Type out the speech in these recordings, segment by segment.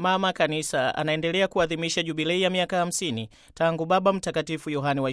Mama Kanisa anaendelea kuadhimisha jubilei ya miaka 50 tangu Baba Mtakatifu Yohane wa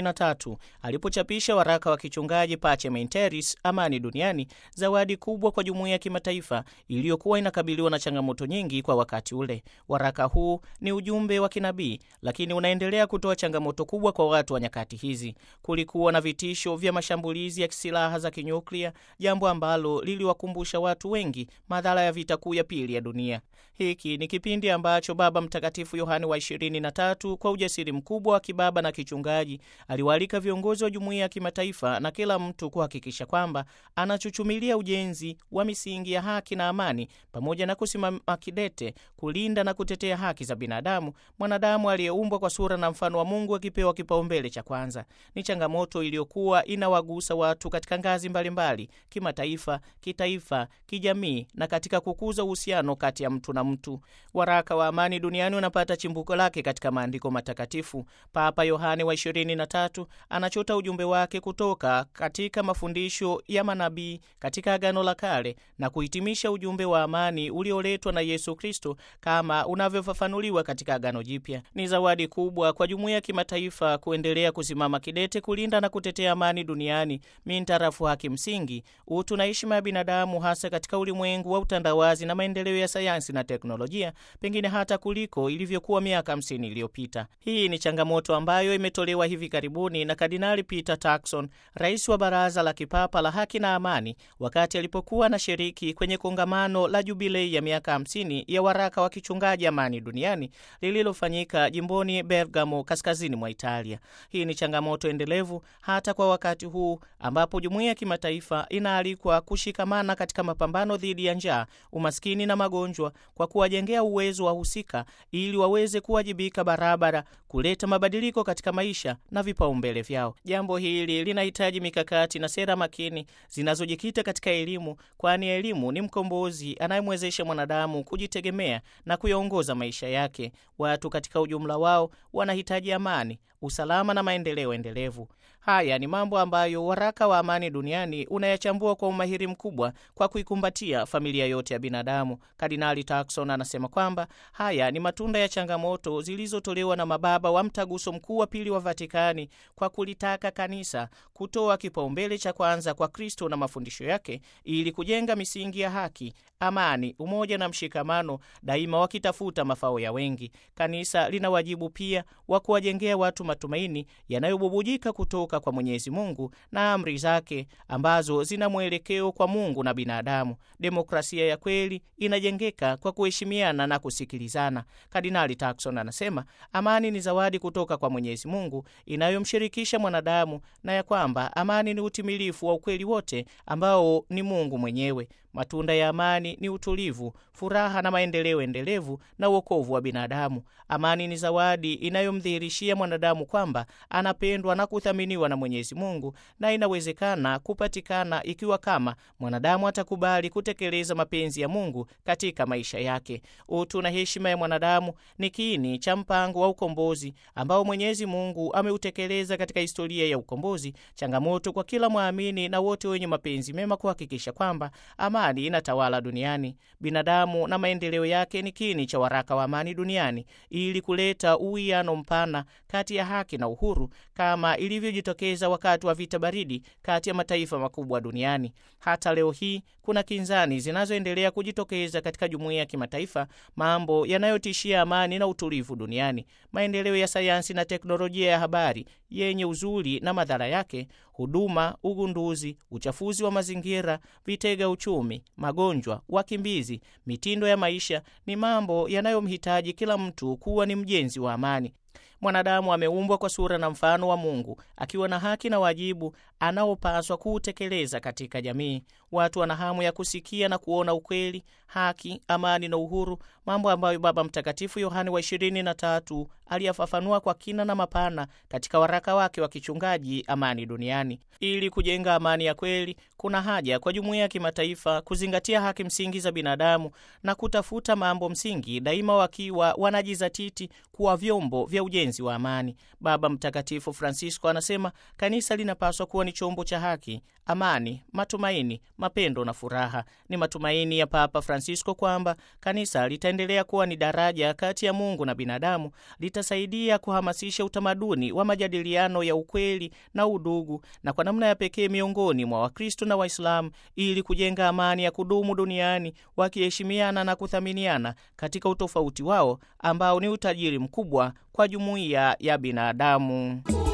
23 alipochapisha waraka wa kichungaji Pacem in Terris, amani duniani, zawadi kubwa kwa jumuiya ya kimataifa iliyokuwa inakabiliwa na changamoto nyingi kwa wakati ule. Waraka huu ni ujumbe wa kinabii, lakini unaendelea kutoa changamoto kubwa kwa watu wa nyakati hizi. Kulikuwa na vitisho vya mashambulizi ya silaha za kinyuklia, jambo ambalo liliwakumbusha watu wengi madhara ya vita kuu ya pili ya dunia. Hiki ni kipindi ambacho Baba Mtakatifu Yohane wa 23 kwa ujasiri mkubwa wa kibaba na kichungaji aliwaalika viongozi wa jumuiya ya kimataifa na kila mtu kuhakikisha kwamba anachuchumilia ujenzi wa misingi ya haki na amani, pamoja na kusimama kidete kulinda na kutetea haki za binadamu, mwanadamu aliyeumbwa kwa sura na mfano wa Mungu akipewa kipaumbele cha kwanza. Ni changamoto iliyokuwa inawagusa watu katika ngazi mbalimbali, kimataifa, kitaifa, kijamii na katika kukuza uhusiano kati ya mtu na mtu. Waraka wa amani duniani unapata chimbuko lake katika maandiko matakatifu. Papa Yohane wa 23 anachota ujumbe wake kutoka katika mafundisho ya manabii katika Agano la Kale na kuhitimisha ujumbe wa amani ulioletwa na Yesu Kristo kama unavyofafanuliwa katika Agano Jipya. Ni zawadi kubwa kwa jumuiya ya kimataifa kuendelea kusimama kidete kulinda na kutetea amani duniani mintarafu haki msingi, utu na heshima ya binadamu, hasa katika ulimwengu wa utandawazi na maendeleo ya sayansi na teknolojia, pengine hata kuliko ilivyokuwa miaka 50 iliyopita. Hii ni changamoto ambayo imetolewa hivi karibuni na Kardinali Peter Turkson, rais wa Baraza la Kipapa la Haki na Amani, wakati alipokuwa anashiriki kwenye kongamano la jubilei ya miaka 50 ya waraka wa kichungaji amani duniani lililofanyika jimboni Bergamo, kaskazini mwa Italia. Hii ni changamoto endelevu hata kwa wakati huu ambapo jumuiya ya kimataifa inaalikwa kushikamana katika mapambano dhidi ya njaa, umaskini na magonjwa kwa kuwajengea uwezo wa husika ili waweze kuwajibika barabara kuleta mabadiliko katika maisha na vipaumbele vyao. Jambo hili linahitaji mikakati na sera makini zinazojikita katika elimu, kwani elimu ni mkombozi anayemwezesha mwanadamu kujitegemea na kuyaongoza maisha yake. Watu katika ujumla wao wanahitaji amani, usalama na maendeleo endelevu. Haya ni mambo ambayo waraka wa amani duniani unayachambua kwa umahiri mkubwa kwa kuikumbatia familia yote ya binadamu. Kardinali Turkson anasema kwamba haya ni matunda ya changamoto zilizotolewa na mababa wa mtaguso mkuu wa pili wa Vatikani kwa kulitaka kanisa kutoa kipaumbele cha kwanza kwa Kristo na mafundisho yake ili kujenga misingi ya haki, amani, umoja na mshikamano, daima wakitafuta mafao ya wengi. Kanisa lina wajibu pia wa kuwajengea watu matumaini yanayobubujika kutoka kwa Mwenyezi Mungu na amri zake ambazo zina mwelekeo kwa Mungu na binadamu. Demokrasia ya kweli inajengeka kwa kuheshimiana na kusikilizana. Kardinali Turkson anasema amani ni zawadi kutoka kwa Mwenyezi Mungu inayomshirikisha mwanadamu na ya kwamba amani ni utimilifu wa ukweli wote ambao ni Mungu mwenyewe. Matunda ya amani ni utulivu, furaha na maendeleo endelevu na uokovu wa binadamu. Amani ni zawadi inayomdhihirishia mwanadamu kwamba anapendwa na kuthaminiwa na Mwenyezi Mungu, na inawezekana kupatikana ikiwa kama mwanadamu atakubali kutekeleza mapenzi ya Mungu katika maisha yake. Utu na heshima ya mwanadamu ni kiini cha mpango wa ukombozi ambao Mwenyezi Mungu ameutekeleza katika historia ya ukombozi. Changamoto kwa kila mwamini na wote wenye mapenzi mema kuhakikisha kwamba amani inatawala duniani. Binadamu na maendeleo yake ni kiini cha waraka wa amani duniani, ili kuleta uwiano mpana kati ya haki na uhuru, kama ilivyojitokeza wakati wa vita baridi kati ya mataifa makubwa duniani. Hata leo hii kuna kinzani zinazoendelea kujitokeza katika jumuiya ya kimataifa, mambo yanayotishia amani na utulivu duniani. Maendeleo ya sayansi na teknolojia ya habari yenye uzuri na madhara yake, huduma, ugunduzi, uchafuzi wa mazingira, vitega uchumi, magonjwa, wakimbizi, mitindo ya maisha ni mambo yanayomhitaji kila mtu kuwa ni mjenzi wa amani. Mwanadamu ameumbwa kwa sura na mfano wa Mungu akiwa na haki na wajibu anaopaswa kuutekeleza katika jamii. Watu wana hamu ya kusikia na kuona ukweli, haki, amani na uhuru, mambo ambayo Baba Mtakatifu Yohane wa ishirini na tatu aliyafafanua kwa kina na mapana katika waraka wake wa kichungaji Amani Duniani. Ili kujenga amani ya kweli, kuna haja kwa jumuiya ya kimataifa kuzingatia haki msingi za binadamu na kutafuta mambo msingi, daima wakiwa wanajizatiti kuwa vyombo vya ujenzi wapenzi wa amani. Baba Mtakatifu Francisco anasema kanisa linapaswa kuwa ni chombo cha haki, amani, matumaini, mapendo na furaha. Ni matumaini ya Papa Francisco kwamba kanisa litaendelea kuwa ni daraja kati ya Mungu na binadamu, litasaidia kuhamasisha utamaduni wa majadiliano ya ukweli na udugu, na kwa namna ya pekee miongoni mwa Wakristo na Waislamu, ili kujenga amani ya kudumu duniani, wakiheshimiana na kuthaminiana katika utofauti wao ambao ni utajiri mkubwa kwa jumuiya ya binadamu.